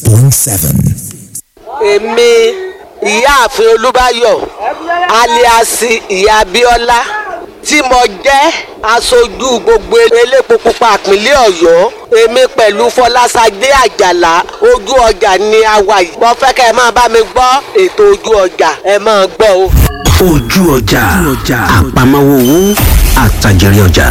point seven. èmi ìyáàfin olúbáyọ̀ aliasi ìyá abíọ́lá tí mo jẹ́ aṣojú gbogbo elépo pupa ìpínlẹ̀ ọ̀yọ́ èmi pẹ̀lú fọlásadé àjàlá ojú ọjà ni a wà yìí mo fẹ́ kẹ́ ẹ máa bá mi gbọ́ ètò ojú ọjà ẹ máa gbọ́ o. ojú ọjà àpamọ́wọ́ owó àtàjẹrẹ ọjà.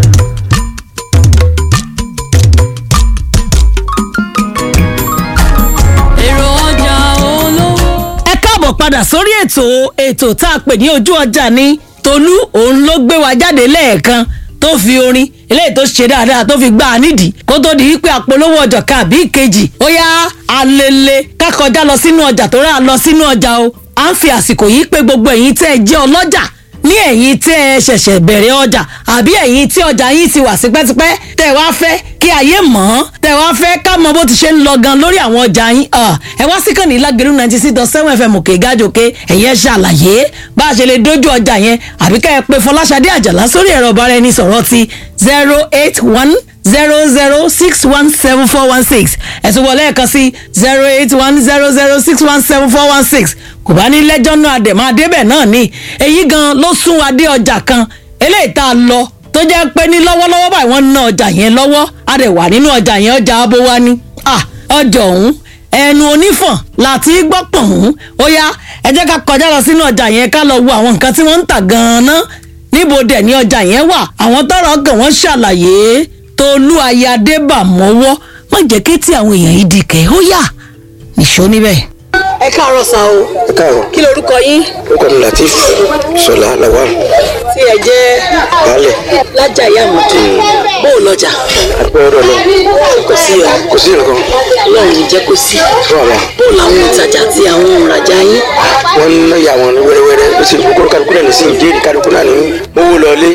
èrò ọjà olówó. ẹ káàbọ̀ padà sórí ètò ètò tá a pè ní ojú ọjà ní tolú òun ló gbé wa jáde lẹ́ẹ̀kan tó fi orin eléyìí tó ṣe dáadáa tó fi gbá a nídìí kó tó di wípé àpolówó ọjà kan àbí ìkejì ó yá alele kákọjá lọ sínú ọjà tó rà lọ sínú ọjà o à ń fi àsìkò yìí pé gbogbo ẹ̀yin tẹ́ ẹ jẹ́ ọlọ́jà ní ẹ̀yin tẹ́ ẹ ṣẹ̀ṣẹ̀ bẹ̀rẹ̀ ọjà àbí ẹ̀yin tí ọjà yín ti wà sípẹ́sípẹ́ tẹ́ ẹ wá fẹ́ kí ayé mọ̀ ọ́n tẹ́ ẹ wá fẹ́ ká mọ bó ti ṣe ń lọ gan lórí àwọn ọjà yín ẹ wá sí kàn ní lágẹ̀rú ninety six dot seven fm òkè gájòkè ẹ̀yẹ ṣàlàyé bá a ṣe lè dójú ọjà yẹn àbí ká ẹ pé fọláṣadé àjàlá sórí ẹ̀rọ ọ̀bára ẹni sọ̀rọ̀ ti zero eight one zero zero six one seven four one six ẹ̀sùn wọlé ẹ̀kan sí zero eight one zero zero six one seven four one six kò bá ní lẹ́jọ́ náà àdèmọ́ adébẹ̀ náà ni èyí gan ló sún adé ọjà kan eléyìí tá a lọ tó jẹ́ pé ní lọ́wọ́lọ́wọ́ báyìí wọ́n ń ná ọjà yẹn lọ́wọ́ a dẹ̀ wà nínú ọjà yẹn ọjà abo wa ni ah ọjà ọ̀hún ẹnu onífọ̀n láti gbọ́ pọ̀hún ó yá ẹ jẹ́ ká kọjá lọ sínú ọjà yẹn ká lọ wo àwọn nǹkan tí wọ́n ń tà gan-an níbo dẹ̀ ni ọjà yẹn wà àwọn tọrọ gàn wọ́n ṣàlàyé tolú ayáde bà mọ́wọ́ má jẹ́ kí tí àwọn èèyàn yìí di kẹ́ ó yà nìṣó níbẹ̀. ẹ káàárọ̀ sa o ẹ káàárọ̀ kí lorúkọ yín orúkọ mi latif sọlá lawal tí ẹ jẹ́ baálẹ̀ lájà ìyá àmọ̀tò bó o lọ́jà àpẹ ọ̀dọ̀ lọ kò sí ọ kò sí nǹkan ọlọ́run ní jẹ́ kó sí fún àwọn bó o làwọn òǹtajà àti àwọn òǹrajà yín wọn ń náyà wọn ní wẹ́rẹ́wẹ́rẹ́ ó sì kókó kálukú náà ní sí ìdí kálukú náà ní owó lọlé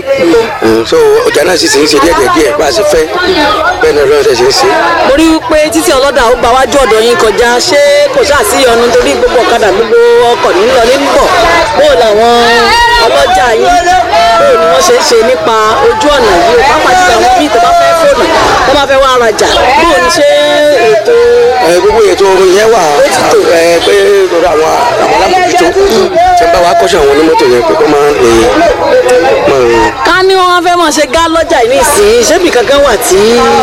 so ọjà náà sì ti ń ṣe díẹ̀ díẹ̀ díẹ̀ bá a ṣe fẹ́ bẹ́ẹ̀ náà lọ́wọ́ ṣe ń ṣe. mo rí i pé títí ọlọ́dà ó gba wájú ọ̀dọ̀ yín kọjá ṣé kò ṣáà sí ọ̀nà torí gbogbo ọ̀kadà gbogbo ọkọ̀ ní lọ ní bọ̀ bó o làwọn ọlọ́jà yín bó o ni wọ́n ṣe ń ṣe nípa ojú ọ̀nà yìí o pápá jùlọ àwọn míì tó bá fẹ́ fóònù tó bá fẹ́ wá rajà bó o ní ṣe ètò ẹ gbogbo ètò yẹn wà ẹ pé lọ́dọ̀ àwọn àwọn alámòjútó tí wọ́n bá wa kọ́ṣẹ́ àwọn onímọ́tò yẹn pé kó máa ń máa ká ní wọn fẹ́ máa ṣe gá lọ́jà yìí nísìnyí ṣébì kankan wà tí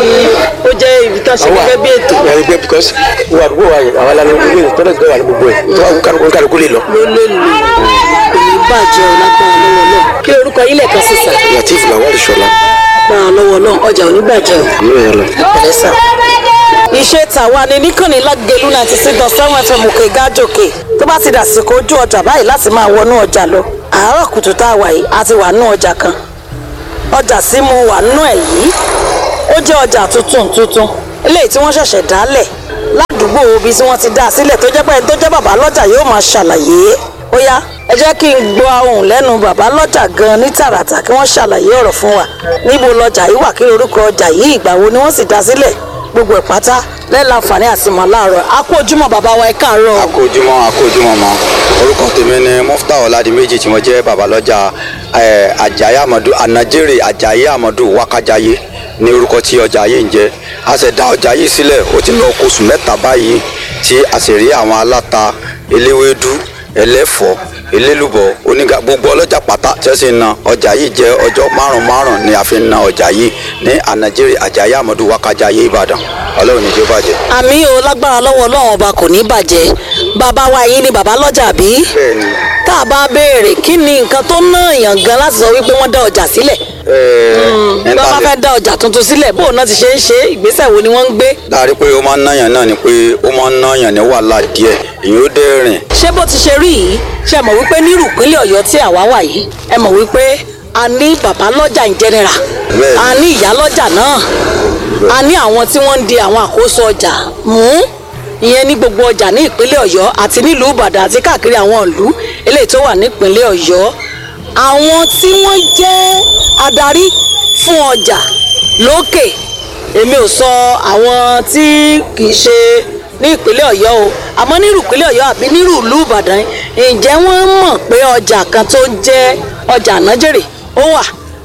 ó jẹ́ ibi tán ṣe gẹ́gẹ́ bí ètò yàrá gbé because wà àdúgbò wa yẹn àwọn alámi ìwé ìtọ́lẹ̀ tó wà ní gbogbo ẹ̀ tó wà kálukú kálukú lè lọ. ló lè lò kò ní bàjẹ́ ọ lágbára lọ́wọ́ náà kí lorúkọ yín lẹ́ẹ̀kan sí sà latif lawal sọlá lágbára lọ́wọ́ náà ọjà ò ní bàjẹ́ ọ. ìlú yẹn lọ. pẹ̀lẹ́ sà. iṣẹ́ tàwa ni níkànnì lágẹ̀lú ninety six dot seven fm òkè gájòkè tó bá ti dàsìkò ojú ọjà báyìí láti máa wọnú ọjà lọ àárọ̀ kùtù tá a wà yìí a ti wà nú ọjà kan ọjà sí mo wà nú ẹ̀ yìí ó jẹ́ ọjà tuntun tuntun eléyìí tí wọ́n ṣẹ̀ṣẹ̀ dálẹ̀ ládùúgbò ibi tí wọ́n ti dá a sílẹ̀ tó jẹ́ pé ẹni tó jẹ́ bàbá lọ́jà yóò máa ṣàlàyé ó yá ẹ jẹ́ kí n gbọ́ ohùn lẹ́nu bàbá lọ́jà gan ní tààràtà kí wọ́n ṣàlàyé ọ̀rọ̀ fún wa níbo lọ́jà yìí wà kí orúkọ ọjà yìí ìgbà wo ni wọ́n sì dá sílẹ̀ gbogbo ẹ̀ pátá lẹ́la àǹfààní àti mọ̀ láàárọ̀ a kú ojúmọ́ bàbá wa ẹ káàárọ̀ akójúmọ́ akójúmọ́ mọ́ orúkọ tèmi ni mufta ọ̀làdìmẹ́jì tí mo jẹ́ babalọ́jà ẹ̀, ajayi amadu anajere ajayi amadu wakajaye ní orúkọ tí ọjà yìí ń jẹ́ a sì dá ọjà yìí sílẹ̀ ó ti lọ kóṣù mẹ́ta báyìí tí a sì rí àwọn aláta eléwédú ẹlẹ́fọ̀ọ́ elélùbọ̀ oníga gbogbo ọlọ́jà pátá tí wọ́n sì ń na ọjà yìí jẹ́ ọjọ́ márùn márùn ni a fi ń na ọjà yìí ní anajere ajayi amadu wakajaye ìbàdàn ọlọ́run ní jẹ́ bàjẹ́. àmì o lágbára lọ́wọ́ ọlọ́run ọba kò ní bàjẹ́ bàbá wa yìí ni bàbá lọ́jà bí bẹ́ẹ̀ni tá a bá béèrè kí ni nǹkan tó ná èèyàn gan láti sọ wípé wọ́n dá ọjà sílẹ̀ bí wọ́n bá fẹ́ dá ọjà tuntun sílẹ̀ bóun náà ti ṣe ń ṣe ìgbésẹ̀ wo ni wọ́n ń gbé láàrin pé ó máa ń náyàn náà ni pé ó máa ń náyàn ní wàhálà díẹ̀ èyí ó dé rìn ṣé bó ti ṣe rí yìí ṣe mọ̀ wípé nírú ìpínlẹ̀ ọ̀yọ́ tí àwa wà yìí ẹ mọ̀ wípé a ní bàbá lọ́jà in general Bẹ́ẹ̀ni. a ní ìyá lọ́jà náà a ní àwọn tí wọ́n ń di àwọn àkóso ọjà mú ìyẹn ní gbogbo ọjà ní ìpínlẹ̀ ọ̀yọ́ àti nílùú ìbàdàn àti káàkiri àwọn ìlú eléyìí tó wà nípínlẹ̀ ọ̀yọ́ àwọn tí wọ́n jẹ́ adarí fún ọjà lókè èmi ò sọ àwọn tí kì í ṣe ní ìpínlẹ̀ ọ̀yọ́ o àmọ́ nírú ìpínlẹ̀ ọ̀yọ́ àbí nírú ìlú ìbàdàn ǹjẹ́ wọ́n mọ̀ pé ọjà kan tó jẹ́ ọjà ànájèrè ó wà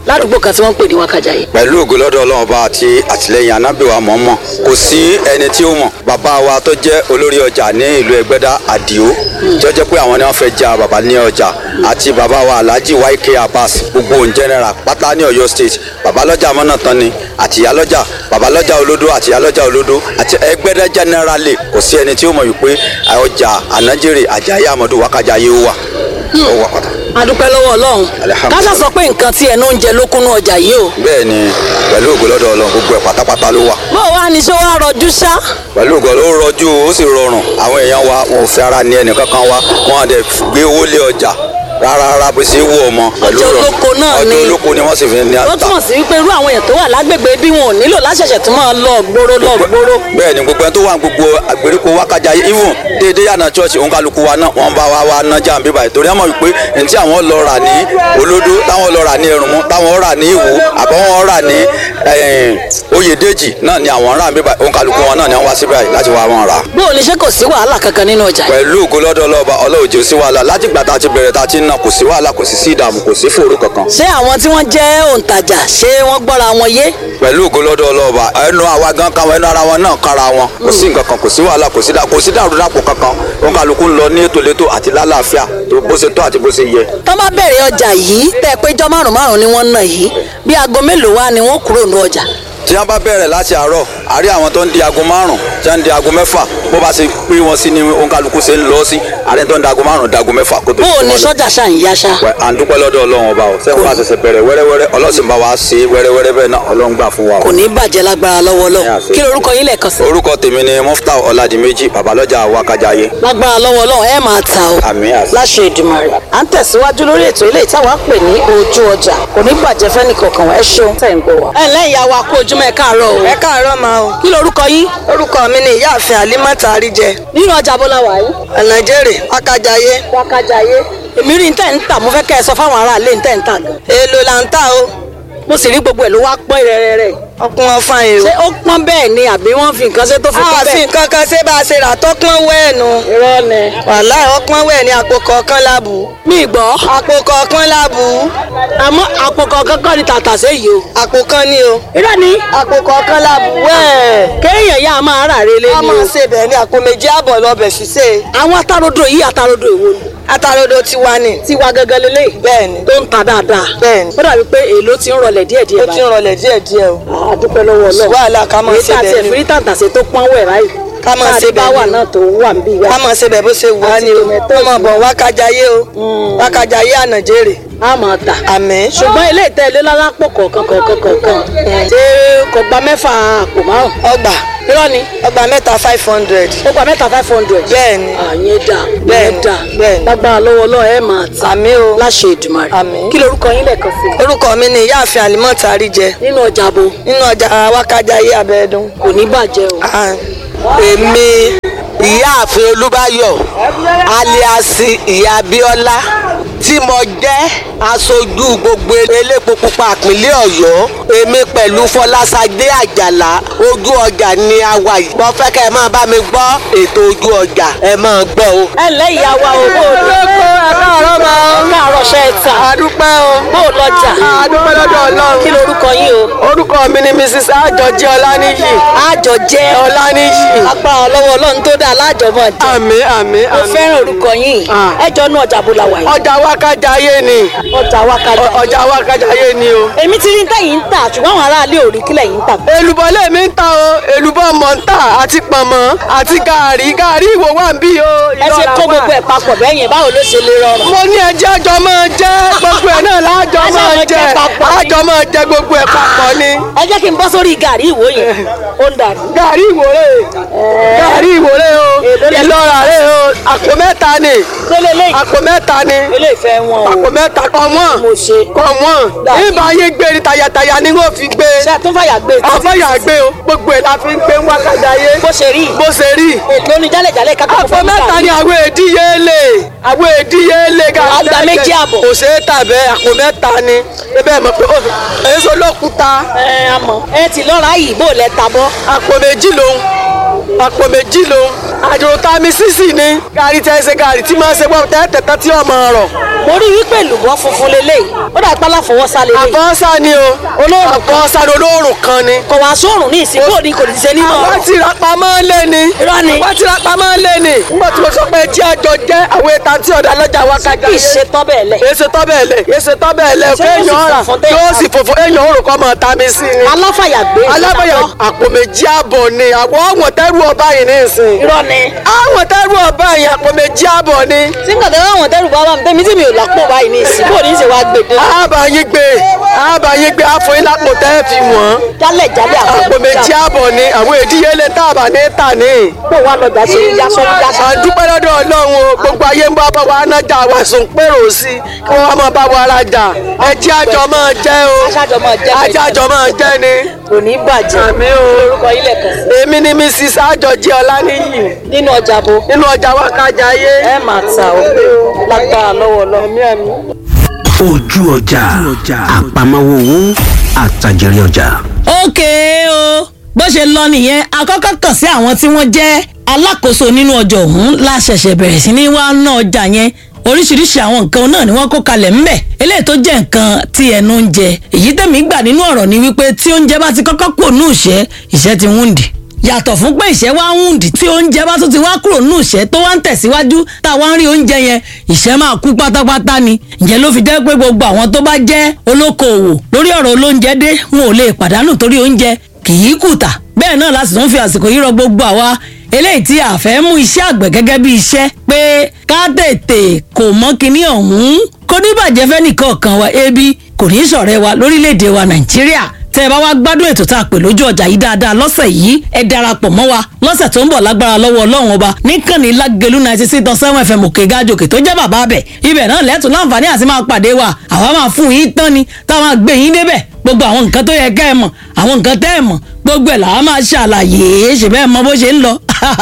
ládùúgbò kan tí wọ́n ń pè ní wákàjáyé. pẹ̀lú ògo lọ́dọ̀ ọlọ́run ọba àti àtìlẹyìn anábìwá mọ̀ọ́mọ̀ kò sí ẹni tí ó mọ̀ bàbá wa tó jẹ́ olórí ọjà ní ìlú ẹgbẹ́dá àdìo tí ó jẹ́ pé àwọn ni wọ́n fẹ́ ja bàbá ní ọjà àti bàbá wa alhaji yk abbas gbogbo in general pátá ní ọ̀yọ́ state bàbá lọ́jà mọ́nà tán ni àti ìyá lọ́jà bàbá lọ́jà olódó àti ìyá lọ́jà olódó àti ẹgbẹ́dá generally kò sí ẹni tí ó mọ̀ wípé ọjà ànájèrè àjàyè àmọ́dù wákàjáyé ó wà ó wà pátá adúpẹ́ lọ́wọ́ ọlọ́run Alhamdulillah. káṣá sọ pé nǹkan tí ẹnu ń jẹ ló kúnnú ọjà yìí o. bẹ́ẹ̀ ni pẹ̀lú ògo lọ́dọ̀ ọlọ́run gbogbo ẹ̀ pátápátá ló wà bó o wá ní ṣé wàá rọjú ṣá. pẹ̀lú ògo ló rọjú ó sì rọrùn àwọn èèyàn wa wọn ò fẹ́ ara ní ẹnì kankan wa wọn àdẹ gbé owó lé ọjà rárá rárá bó ṣe wù ọmọ pẹ̀lú Ọjọ́ rọrùn. olóko náà ni. ọjọ́ olóko ni wọ́n sì fi ní ó ata túmọ̀ sí wípé irú àwọn èèyàn tó wà lágbègbè bí wọn ò nílò láṣẹ̀ṣẹ̀ tó máa lọ gbóró lọ gbóró. bẹ́ẹ̀ ni gbogbo ẹni tó wà ní gbogbo àgbèríko wákàjà even déédé yànnà church òǹkàlùkù wa náà wọ́n bá wa wá nájà ń bíbá ìtorí àmọ́ wípé ní tí àwọn lọ rà ní olódó táwọn lọ rà ní ẹrùnmú táwọn rà ní ìwò àbáwọn rà ní eh, oyèdèjì náà ni àwọn rà ń bíbá òǹkàlùkù wọn náà ni wọ́n wá síbẹ̀ láti wá wọn rà bó o ní ṣe kò sí wàhálà kankan nínú ọjà yìí. pẹ̀lú ògo lọ́dọ̀ ọlọ́ọ̀bá ọlọ́ọ̀jẹ̀ sí wàhálà láti gbà tá a ti bẹ̀rẹ̀ tá a ti ń nà kò sí wàhálà kò sí sí ìdààmú kò sí fòrú kankan ṣé àwọn tí wọ́n jẹ́ òǹtajà ṣé wọ́n gbọ́ra wọn yé. pẹ̀lú ògo lọ́dọ̀ ọlọ́ọ̀bá ẹnu àwa gan káwọn ẹnu ara wọn náà kára wọn kò sí nǹkan kan kò sí wàhálà kò sí dà kò sí dàrúdàpọ̀ kankan wọn kálukú ń lọ ní ètò létò àti lálàáfíà tó bó ṣe tó àti bó ṣe yẹ. tó bá bẹ̀rẹ̀ ọjà yìí tẹ́ ẹ péjọ márùn márùn ni wọ́n ń nà yìí bí aago mélòó wá ni wọ́n kúrò ní ọjà. tí wọ́n bá bẹ̀rẹ̀ láti àárọ̀ àrí àwọn tó ń di aago márùn tí wọ́n ń di aago mẹ́fà bó bá ṣe pín wọn sí ni wọn kálukú ṣe ń lọ sí àrí tó ń di aago márùn di aago mẹ́fà kó tó bó o di ní wọn lọ. sọ́jà ṣáà ń yáṣá. Wẹ̀, à ń dúpẹ́ lọ́dọ̀ ọlọ́run ọba ọ̀ sẹ́wọ́n bá ṣẹ̀ṣẹ̀ bẹ̀rẹ̀ wẹ́rẹ́wẹ́rẹ́ ọlọ́sìn bá wa ṣe wẹ́rẹ́wẹ́rẹ́ bẹ́ẹ̀ náà ọlọ́run gbà fún wa o. kò ní bàjẹ́ lágbára lọ́wọ́ lọ́wọ́ Yeah, kí lorúkọ yín lẹ́ẹ̀kan sí. orúkọ tèmi ni muftau ọládìméjì babalọjà wákàjáyé lágbára lọ́wọ́ lọ́wọ́ ẹ máa ta o. àmì àṣẹ. láṣẹ Èdùmàrè. à ń tẹ̀síwájú lórí ètò ilé ìtawà pè ní ojú ọjà kò ní bàjẹ́ fẹ́ni kankan ẹ ṣeun tẹ̀ ń gbọ́ wa. ẹ ǹlẹ́ ìyá wa kó ojúmọ́ ẹ káàárọ̀ o. ẹ káàárọ̀ máa o kí lorúkọ yín. orúkọ mi ni ìyáàfin alimata àríjẹ nínú ọjà bọ́lá wà yìí. ànàjèrè wákàjáyé wákàjáyé. èmi rí ntẹ̀ ń tà mo fẹ́ kẹ́ ẹ sọ fáwọn aráàlú ntẹ̀ ń tà gan. èèlò là ń tà o mo sì rí gbogbo ẹ̀ ló wá pọ́n rẹ́rẹ́rẹ́. ọkùn wọn fún èrò ṣé ó pọ́n bẹ́ẹ̀ ni àbí wọ́n fi nǹkan ṣe tó fi pọ́n àfi bẹ́ẹ̀. nǹkan kan ṣé bá a ṣe rà tọ́pọ́n wẹ́ẹ̀nù irọ́ ni. wàhálà ọpọ́n wẹ́ẹ̀ ní àpò kọ̀ọ̀kan lábù mi gbọ́. àpò kọ̀ọ̀kan lábù àmọ́ àpò kọ̀ọ̀kan kọ́ ni tàtà sí yìí o. àpò kan ní o irọ́ ni. àpò kọ̀ọ̀kan lábù wẹ́ẹ̀ kéèyàn yá máa rà relé a ni máa o. ṣe bẹ́ẹ̀ ní àpò méjì àbọ̀ lọ́bẹ̀ ṣiṣẹ́ àwọn atarodo yìí atarodo èwo ni. atarodo ti wá ní tiwa gẹ́gẹ́ lélẹ̀. bẹ́ẹ̀ ni tó ń ta dáadáa. Bẹ́ẹ̀ni. ó dàbí pé èlò ti ń rọlẹ̀ díẹ̀díẹ̀ ó ti ń rọlẹ̀ díẹ̀díẹ̀ o àdúpẹ́ lọ́wọ́ Sí wàhálà ká máa ṣe bẹ́ẹ̀ ni. èyí tà tiẹ̀ fi tàǹtàṣe tó pọ́n wẹ̀ ráì. Ká máa ṣe bẹ́ẹ̀ bá wà ni. náà tó wà ń bí wa. ká máa ṣe bẹ́ẹ̀ bó ṣe wù á ní o tó mọ̀ bọ̀ wákàjáyé o wákàjáyé ànàjèrè a máa tà. àmín ṣùgbọ́n ilé ìtẹ́lẹ̀ lálápọ̀ kọ̀ọ̀kan kọ̀ọ̀kan kọ̀ọ̀kan ṣé kò gba mẹ́fà àpò márùn. ọgbà irọ́ ni ọgbà mẹ́ta five hundred ó gba mẹ́ta five hundred. Bẹ́ẹ̀ni. àyẹn dà Bẹ́ẹ̀ni, yẹn dà bẹ́ẹ̀ni. lágbára lọ́wọ́ lọ́wọ́ ẹ̀ máa tà. àmín o láṣẹ Èdùmàrè. Àmín. kí lorúkọ yín lẹ́ẹ̀kan sí i. orúkọ mi ni ìyáàfin àlímọ́tà àríjẹ nínú ọjà bo nínú ọjà wákàjáyé abẹ́ẹ̀dún. kò ní bàjẹ́ o. èmi ìyáàfin olúbáyọ̀ aliasi ìyá abíọ́lá tí mo jẹ́ aṣojú gbogbo elépo pupa ìpínlẹ̀ ọ̀yọ́ èmi pẹ̀lú fọlásadé àjàlá ojú ọjà ni a wà yìí mo fẹ́ kẹ́ ẹ máa bá mi gbọ́ ètò ojú ọjà ẹ máa gbọ́ o. ẹ ǹlẹ́ ìyá wa o bó o lọ. àtàrọ̀ máa ń káàárọ̀ ṣe é tà. àdúpẹ́ o bó o lọ́jà. àdúpẹ́ lọ́dọ̀ ọlọ́run kí lorúkọ yín o. orúkọ mi ni mrs àjọjẹ ọlánìyí àjọ jẹ́ ọlánìyí agbára lọ́wọ́ ọlọ́run tó dáa lájọmọ̀ jẹ́. àmín àmín mo àmín fẹ́ràn orúkọ yín. Ah. ẹ jọ nú ọjà bó la wà yìí. ọjà wákàjáyé ni ọjà wákàjà. ọjà wákàjáyé ni o. èmi ti rí tẹ̀yìn ń tà ṣùgbọ́n àwọn aráalé ò rí kílẹ̀ yìí ń tà. èlùbọ́ lèmi ń ta o èlùbọ́ mọ̀ ń tà àti pọ̀nmọ́ àti gàárì gàárì ìwò wà ń bí o. ẹ ṣe kó gbogbo ẹ̀ papọ̀ bẹ́ẹ̀ yẹn báwo ló ṣe lè rọrùn. mo ní ẹjẹ́ àjọ máa jẹ́ gbogbo ẹ̀ náà láàjọ Ẹ ṣe máa máa jẹ jẹ papọ̀ ni. àjọ máa jẹ gbogbo ẹ̀ papọ̀ ni. ẹ jẹ́ kí n bọ́ sórí gàrí ìwò yẹn ó ń dàrú. gàárì ìwòrè gàárì ìwòrè o Èló lẹ- ìlọra rè o àpò mẹ́ta ni lélẹ̀ lẹ́yìn àpò mẹ́ta ni ilé ìfẹ́ wọn o. àpò mẹ́ta kọ wọ́n mo ṣe. kọ wọ́n Dàbí- nígbà yín gbé ni tayataya ni wọ́n fi gbé ṣé ẹ tún fàyà gbé títí àfọyà gbé o gbogbo ẹ̀ la fi ń gbé wákàjáyé bó ṣe rí bó ṣe rí èlò ní jálẹ̀jálẹ̀ kákó àpò mẹ́ta ni àwọn èdíyelé àwọn èdíyelé ga Wàá gba méjì àbọ̀. kò ṣeé tà bẹ́ẹ̀ àpò mẹ́ta ni ebe mọ̀ pé ó èso lókúta ẹ àmọ́ ẹ ti lọ́ra yìí bó lẹ ta bọ́. àpò méjì lòun àpò méjì ló àjò tami sísì ni gàrí tẹ́ ṣe gàrí tí máa ṣe gbọ́ tẹ́tẹ̀tẹ́ tí ọmọ rọ̀ mo rí wípé lùbọ́ funfun lélẹ́yìí ó dà pálá fọwọ́sá lélẹ́yìí àfọ́nsá ni o Olóòrùn kan. àfọ́nsá ni olóòrùn kan ni. kò wá sóòrùn ní ìsìnkú òní kò ní ṣe nínú àwọn ọ̀rọ̀ tí ra pamọ́ lé ni. Irọ́ ni. àwọn tí ra pamọ́ lé ni. nígbà tí mo sọ pé tí àjọ jẹ́ àwọn ètò àti ọ̀dà lọ́jà wa kájà. kì í ṣe tọ́ bẹ́ẹ̀ lẹ̀ èsè tọ́ bẹ́ẹ̀ lẹ̀ èsè tọ́ bẹ́ẹ̀ lẹ̀ Ṣé yóò sì kéèyàn rà funfun téèyàn yóò rà? sì funfun èèyàn òrùn kọ́ mọ̀ ta mi sí ni. aláfàyàgbé alábẹ̀yẹ àpò méjì àbọ̀ ni àwọn ọ̀wọ̀n tẹ́rù ọba yìí ní ìsìn. irọ́ ni àwọn tẹ́rù ọba yìí àpò méjì àbọ̀ ni. tí nǹkan tẹ́lẹ̀ àwọn tẹ́rù bá wà mí tẹ́mi tí mi ò lápò báyìí ní ìsìnkú òní ṣe wá gbèdé àbá yín gbé àbá yín gbé àfọyín lápò tẹ́ fi wọ́n. jálẹ̀ jálẹ̀ àwọn àpò méjì àbọ̀ ni àwọn ìdíyelé tá a bá ní tà ní. kó wà lọ́jà ṣe ń yá sọ́ọ́ yá a sọ́ọ́ dúpẹ́ lọ́dọ̀ ọlọ́run o gbogbo ayé ń bá bá wa nájà wa sùn pérò sí i kí wọ́n máa bá wa rajà ẹjẹ́ àjọ máa jẹ́ o aṣáájọ máa jẹ́ ajá àjọ máa jẹ́ ni. kò ní bàjẹ́ àmì o lórúkọ ilẹ̀ kan èmi ni mrs àjọjì ọláníyì nínú ọjà bo nínú ọjà wa kájà ayé. ẹ máa ta o lágbára lọ́wọ́ lọ́wọ́. ojú ọjà àpamọ́wọ́ owó àtàjèrè ọjà. ókè o bó ṣe lọ nìyẹn akọ́kọ́ kàn sí àwọn tí wọ́n jẹ́ alákòóso nínú ọjà ọ̀hún la ṣẹ̀ṣẹ̀ bẹ̀rẹ̀ sí ní wá ná ọjà yẹn oríṣiríṣi àwọn nǹkan náà ni wọ́n kó kalẹ̀ ńbẹ̀ eléyìí tó jẹ́ nǹkan tí ẹnu ń jẹ èyí tẹ̀mí gbà nínú ọ̀rọ̀ ni wípé tí oúnjẹ bá ti kọ́kọ́ kúrò nù ìṣẹ́ ìṣẹ́ ti wúndì yàtọ̀ fún pé ìṣẹ́ wá ń wúndì tí oúnjẹ bá tún ti wá kúrò nù ìṣẹ́ tó wá ń tẹ̀síwájú tá a wá ń rí oúnjẹ yẹn ìṣẹ́ máa kú pátápátá ni ìyẹn ló fi jẹ́ pé gbogbo àwọn tó bá jẹ́ olókoòwò lórí ọ̀rọ̀ olóúnjẹ dé wọn ò lè pàdánù torí oúnjẹ kì í kùtà bẹ́ẹ̀ náà láti tún fi àsìkò yìí rọ gbogbo àwa eléyìí tí a fẹ́ mú iṣẹ́ àgbẹ̀ gẹ́gẹ́ bí iṣẹ́ pé ká tètè kò mọ́ kinní ọ̀hún kò ní bàjẹ́ fẹ́ nìkan kan wa ebi kò ní ṣọ̀rẹ́ wa lórílẹ̀‐èdè wa nàìjíríà tẹ́ ẹ bá wá gbádùn ètò tá a pè lójú ọjà yìí dáadáa lọ́sẹ̀ yìí ẹ darapọ̀ mọ́ wa lọ́sẹ̀ tó ń bọ̀ lágbára lọ́wọ́ ọlọ́run ọba níkànnì lágẹ̀lú ninety six dot seven fm òkè gájòkè tó jẹ́ bàbá bẹ̀ ibẹ̀ náà lẹ́tùn láǹfààní àti máa pàdé wa àwa máa fún yín tán ni táwọn àgbè yín débẹ̀ gbogbo àwọn nǹkan tó yẹ kẹ́ ẹ mọ̀ àwọn nǹkan tẹ́ ẹ mọ̀ gbogbo ẹ̀ làwọn máa ṣàlàyé ṣe bẹ́ẹ̀ mọ bó ṣe ń lọ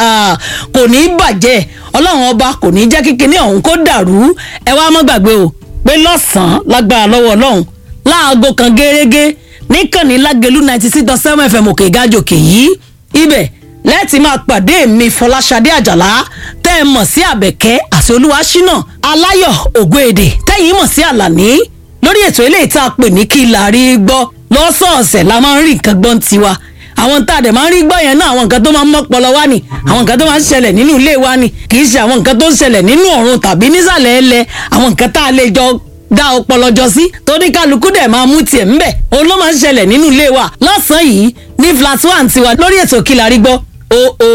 kò ní í bàjẹ́ ọlọ́run ọba kò ní í jẹ́ kíkiní ọ̀hún kó dàrú ẹ wá mọ́ gbàgbé o pé lọ́sàn-án lágbára lọ́wọ́ ọlọ́run láago kan gẹ́gẹ́ níkànnì lágẹ̀lú ninety six dot seven fm òkè gájòkè yìí ibẹ̀ lẹ́ẹ̀tì máa pàdé mi fọláṣadé àjàlá tẹ́ ẹ mọ̀ sí àbẹ̀kẹ́ àti olúwaṣínà aláyọ̀ ògbóèdè tẹ́yìn mọ̀ sí àlàní lórí ètò eléyìí tá a pè ní kí la rí gbọ́ lọ́sọ̀ọ̀sẹ̀ la máa ń rí nǹkan gbọ́n tiwa àwọn tá a dẹ̀ máa ń rí gbọ́ yẹn náà àwọn nǹkan tó máa ń mọ́pọlọ wá ni àwọn nǹkan tó máa ń ṣẹlẹ̀ nínú ilé wa ni kì í ṣe àwọn nǹkan tó ń ṣẹlẹ̀ nínú ọ̀run tàbí nísàlẹ̀ ẹlẹ̀ àwọn nǹkan tá a lè jọ dá ọpọlọ jọ sí torí kálukú dẹ̀ máa mú tiẹ̀ ńbẹ̀ òun ló máa ń ṣẹlẹ̀ nínú ilé wa lọ́sàn-án yìí ní flat one tiwa lórí ètò kí la rí gbọ́ o o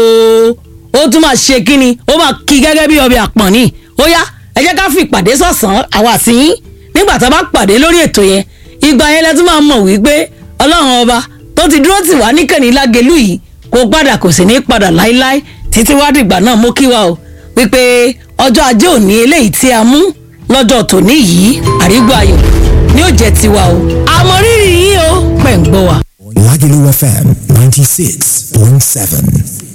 ó tún máa ṣe kíni ó máa kí gẹ́gẹ́ bí ọbẹ̀ àpọ̀n ni ó yá ẹ jẹ́ ká fi ìpàdé sọ̀sán àwa àti yín nígbà tá a bá pàdé lórí ètò yẹn ìgbà yẹn lẹ tún máa mọ̀ wípé ọlọ́run ọba tó ti dúró tì wá níkànnì lágẹ̀lú yìí kò padà kò sì ní padà láíláí títí wá dìgbà náà mú kí wa o wípé ọjọ́ ajé òní eléyìí tí a mú lọ́jọ́ tòní yìí àrígbó ayọ̀ ni ó jẹ́ tiwa o àmọ́ rírì yín o pẹ̀ ń gbọ́ wa. Lagelu FM 96.7.